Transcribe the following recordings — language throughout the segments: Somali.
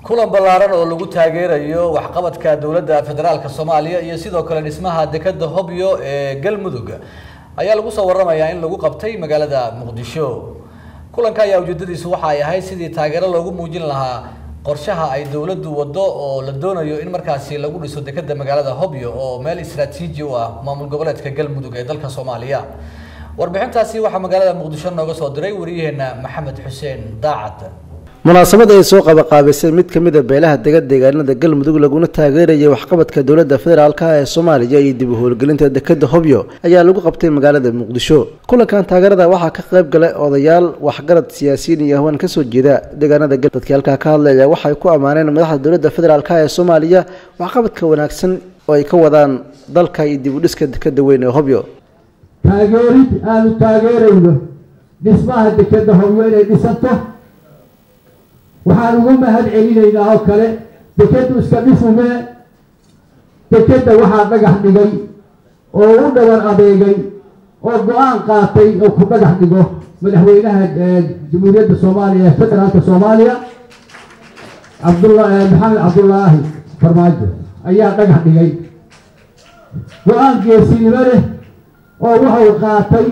kulan ballaaran oo lagu taageerayo waxqabadka dowladda federaalka soomaaliya iyo sidoo kale dhismaha dekeda hobyo ee galmudug ayaa lagu soo waramayaa in lagu qabtay magaalada muqdisho kulanka ayaa ujeedadiisu waxa ay ahayd sidii taageero loogu muujin lahaa qorshaha ay dowladdu waddo oo la doonayo in markaasi lagu dhiso dekeda magaalada hobyo oo meel istaraatiiji u ah maamul goboleedka galmudug ee dalka soomaaliya warbixintaasi waxaa magaalada muqdisho nooga soo diray wariyaheena maxamed xuseen daacad munaasabad ay soo qabaqaabisay mid ka mid a beelaha dega deegaanada galmudug laguna taageerayay waxqabadka dowladda federaalka ee soomaaliya iyo dib u howlgelinta dekeda hobyo ayaa lagu qabtay magaalada muqdisho kulankan taageerada waxaa ka qayb galay odayaal waxgarad siyaasiyiin iyo haween kasoo jeeda deegaanada dadkii halkaa ka hadlaya waxay ku ammaaneen madaxda dowladda federaalk ee soomaaliya waxqabadka wanaagsan oo ay ka wadaan dalka iyo dib u dhiska dekeda weyn ee hobyo taageerid aanu taageerayno dhismaha dekeda hobyo inay dhisanto waxaan uga mahad celinaynaa oo kale dekeddu iska dhifumee dekedda waxaa dhagax dhigay oo u dhabar adeegay oo go-aan qaatay oo ku dhagax dhigo madaxweynaha jamhuuriyadda soomaaliya ee federaalka soomaaliya cabdula maxamed cabdulaahi farmaajo ayaa dhagax dhigay go-aan geesinimo leh oo wuxuu qaatay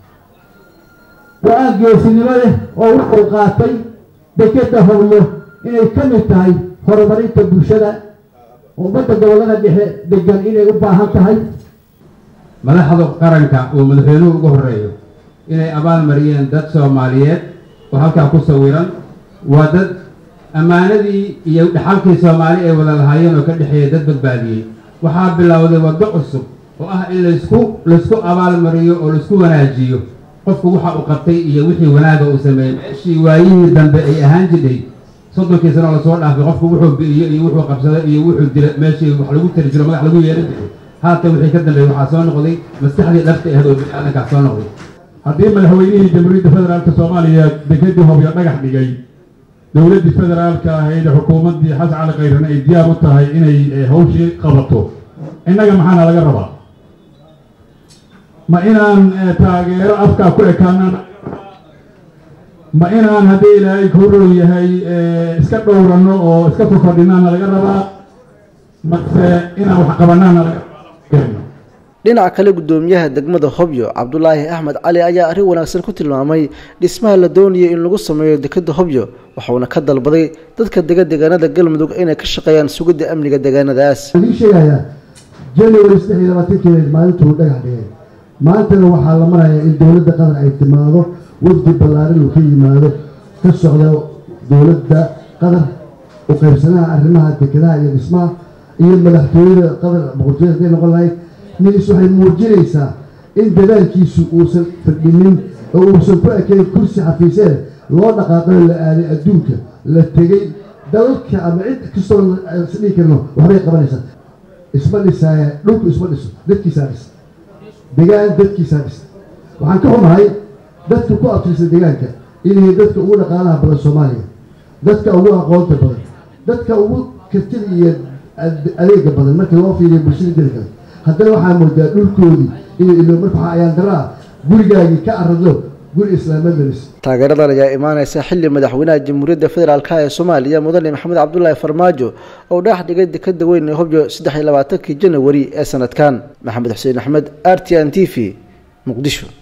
go-aan geesinimo leh oo wuxuu qaatay dekeda hobyo inay ka mid tahay horumarinta bulshada ummadda gobollada dhexe degan inay u baahan tahay madaxda qaranka uu madaxweynuhu ugu horeeyo inay abaal mariyeen dad soomaaliyeed oo halkaa ku sawiran waa dad ammaanadii iyo dhaxalkii soomaali ay wada lahaayeen oo ka dhexeeya dad badbaadiyey waxaa bilowday waddo cusub oo ah in laysku laysku abaal mariyo oo laisku wanaajiyo qofku waxa uu qabtay iyo wixii wanaaga uu sameeyey meeshii waayihii dambe ay ahaan jidhay soddonkii sano lasoo dhaafay qofku wuxuu bi'iyo iyo wuxuu qabsaday iyo wuxuu dila meeshii wax lagu tari jiro magax lagu yeeran jiray haatan wixii ka dambeeyey waxaa soo noqday maskaxdii dhabta ahayd oo bini-aadankaa soo noqday haddii madaxweynihii jamhuuriyadda federaalka soomaaliya dekedii hobyo dhagax dhigay dowladdii federaalka ahayd xukuumaddii xasan cali khayran ay diyaar u tahay inay hawshii qabato innaga maxaana laga rabaa ma inaan taageero afkaa ku ekaanaan ma inaan haddii ilaahay kurow yahay iska dhowrano oo iska fokordhinaana laga rabaa mase inaan wax qabanaana laga dhinaca kale guddoomiyaha degmada hobyo cabdulaahi axmed cali ayaa arrin wanaagsan ku tilmaamay dhismaha la doonayay in lagu sameeyo dekeda hobyo waxuuna ka dalbaday dadka dega deegaanada galmudug inay ka shaqeeyaan sugidda amniga deegaanadaas waxaan sheegayaa january saddex iyo labaatankeed maalintuu dhagax dhigay maantana waxaa la marayaa in dowladda qatar ay timaado wafdi ballaaran uu ka yimaado ka socda dowladda qatar u qaybsanaha arrimaha dekedaha iyo dhismaha iyo madaxtooyada qatar boqortooyada haday noqon lahayd nis waxay muujinaysaa in dadaalkiisu uusan fadhinin oo uusan ku ekayn kursi xafiiseed loo dhaqaaqayo la aaday adduunka la tegey dalalka ama cid kastoo isdhihi karno waxbay qabanaysaa isma dhisaaya dhulku isma dhiso dadkiisaa dhisa degaan dadkiisaa dhisa waxaan ka xumahay dadka ku abtirsa deegaanka inay dadka ugu dhaqaalaha badan soomaaliya dadka ugu aqoonta badan dadka ugu kartida iyo adeega badan marka loo fiiriyo bulshada jiri kale haddana waxaa moodaa dhulkoodii inay ilo marka waxaa ayaan daraa gurigaagii ka arado guri islaamad la dhis taageeradan ayaa imaaneysa xilli madaxweynaha jamhuuriyadda federaalk ee soomaaliya mudane maxamed cabdulaahi farmaajo oo dhagax dhigay dekeda weyn ee hobyo saddex iyo labaatankii janawari ee sanadkan maxamed xuseen axmed r t n t v muqdisho